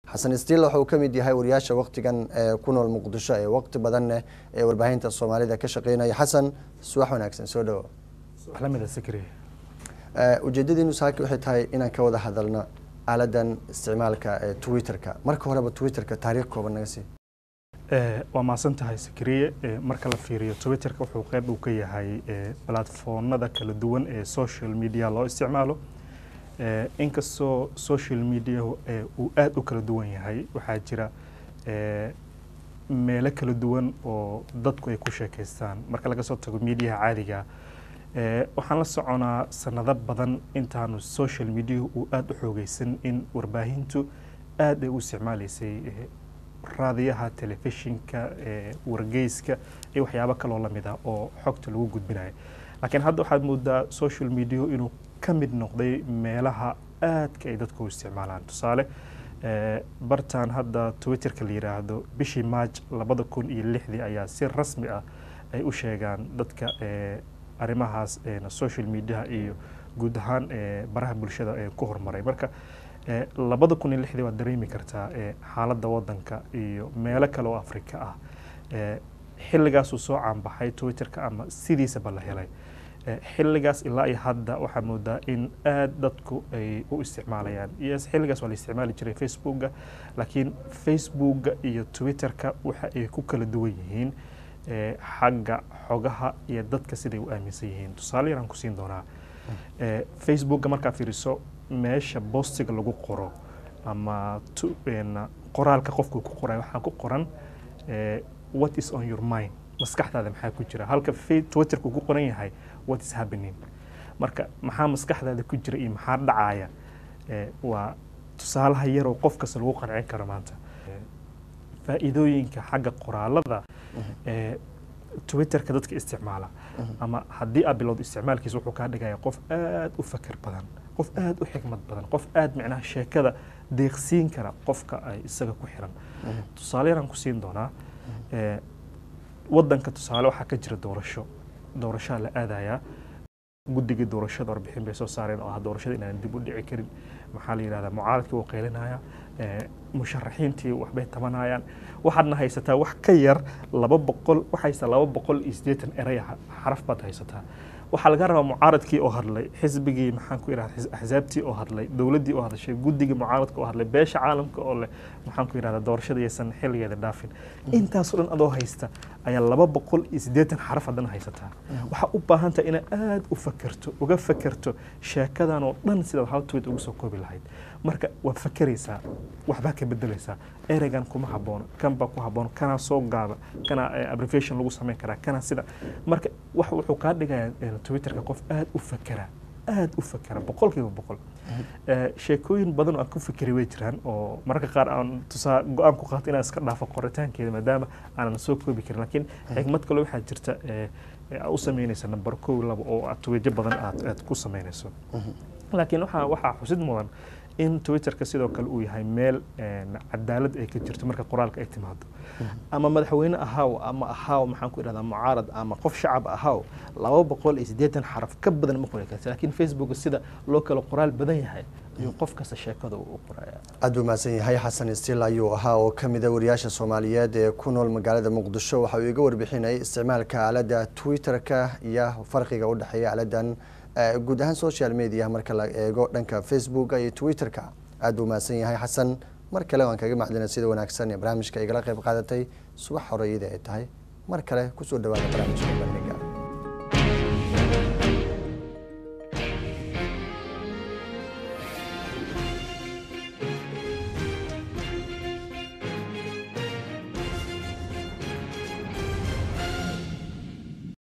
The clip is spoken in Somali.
xasan stiil wuxuu ka mid yahay wariyaasha waktigan ee ku nool muqdisho ee waqti badanne ee warbaahinta soomaalida ka shaqeynaya xasan subax wanaagsan soo dhawo lamida sikri ujeedadiinu saaki waxay tahay inaan ka wada hadalno aaladan isticmaalka ee twitterka marka horeba twitterka taariikh kooban naga sii waa mahadsan tahay sikriye marka la fiiriyo twitterka wuxuu qeyb uu ka yahay platformada kala duwan ee social media loo isticmaalo inkastoo social media uu aada u kala duwan yahay waxaa jira meelo kala duwan oo dadku ay ku sheekaystaan marka laga soo tago mediaha caadiga waxaan la soconaa sanado badan intaanu social media uu aada u xoogeysan in warbaahintu aada ay u isticmaaleysay raadiyaha telefishinka wargeyska iyo waxyaabo kaloo lamid ah oo xogta lagu gudbinayo laakiin hadda waxaad moodaa social media inuu ka mid noqday meelaha aadka ay dadku u isticmaalaan tusaale bartan hadda twitterka la yiraahdo bishii march labada kun iyo lixdii ayaa si rasmi ah ay u sheegaan dadka arrimahaas social mediaha iyo guud ahaan baraha bulshada ee ku horumaray marka labada kun iyo lixdii waad dareemi kartaa xaaladda wadanka iyo meelo kale oo afrika ah xilligaasuu soo caanbaxay twitterka ama sidiisaba la helay xilligaas ilaa iyo hadda waxaa moodaa in aada dadku ay u isticmaalayaan yes xilligaas waa la isticmaali jiray facebooka laakiin facebooka iyo twitterka waxa ay ku kala duwan yihiin xagga xogaha iyo dadka siday u aaminsan yihiin tusaale yaraan ku siin doonaa facebooka markaa fiiriso meesha bostiga lagu qoro ama qoraalka qofku ku qoray waxaa ku qoran what is on your mind maskaxdaada maxaa ku jira halka twitterku ku qoran yahay what is happening marka maxaa maskaxdaada ku jira iyo maxaa dhacaya waa tusaalaha yaroo qof kasta lagu qancin karo maanta faa'iidooyinka xagga qoraalada twitterka dadka isticmaala ama haddii aad bilowdo isticmaalkiisa wuxuu kaa dhigaya qof aada u fakar badan qof aada u xikmad badan qof aada micnaha sheekada deeqsiin kara qofka ay isaga ku xiran tusaale yaraan ku siin doonaa wadanka tusaale waxaa ka jira doorasho doorashaa la aadayaa guddigii doorashada warbixin bay soo saareen oo ah doorashada inaan dib u dhici karin maxaa la yidhahdaa mucaaradkii wuu qaylinaya musharaxiintii waxbay tabanayaan waxaadna haysataa wax ka yar laba boqol wax haysataa laba boqol iyo siddeetan erey xaraf baad haysataa waxaa laga rabaa mucaaradkii oo hadlay xisbigii maxaan ku idhahda axsaabtii oo hadlay dowladdii oo hadashay guddigii mucaaradka oo hadlay beesha caalamka oo leh maxaan ku idhahda doorashada yaysan xilligeeda dhaafin intaasoo dhan adoo haysta ayaa laba boqol iyo siddeetan xaraf haddana haysataa waxaa u baahan tahay inaad aada u fakerto uga fakerto sheekadan oo dhan sidaad hal tweet ugu soo koobi lahayd marka waad fakeraysaa waxbaa ka bedelaysaa ereygan kuma haboono kan baa ku haboono kanaa soo gaaba kana abbreviation lagu samayn karaa kana sida marka wax wuxuu kaa dhigayaa twitterka qof aada u fakera aada u fakera boqolkiiba boqol sheekooyin badan oo aan ku fikeri way jiraan oo mararka qaar aan tusaa go-aan ku qaato inaan iska dhaafo qoritaankeeda maadaama aanan soo koobi karin laakiin xikmad kale waxaa jirta u samaynaysa number kow laba oo aad tweejo badan aad aad ku samaynayso laakiin waxaa waxaa xusid mudan in twitterka sidoo kale uu yahay meel cadaalad ay ka jirto marka qoraalka ay timaado ama madaxweyne ahaaw ama ahaaw maxaan ku idhahdaa mucaarad ama qof shacab ahaaw laba boqol iyo siddeetan xaraf ka badan ma qori karta laakiin facebook sida loo kala qoraal badan yahay ayuu qof kasta sheekada u qoraya aad buu mahadsan yahay xasan stiil ayuu ahaa oo ka mida wariyaasha soomaaliyeed ee ku nool magaalada muqdisho waxa uu iga warbixinayay isticmaalka aaladda twitterka iyo farqiga u dhexeeya aaladan guud ahaan social media marka la eego dhanka facebooka iyo twitterka aad buu mahadsan yahay xasan mar kale waan kaga macdina sida wanaagsan ee barnaamijka igala qayb qaadatay subax hore iyada ay tahay mar kale kusoo dhawaada barnaamijka bandhiga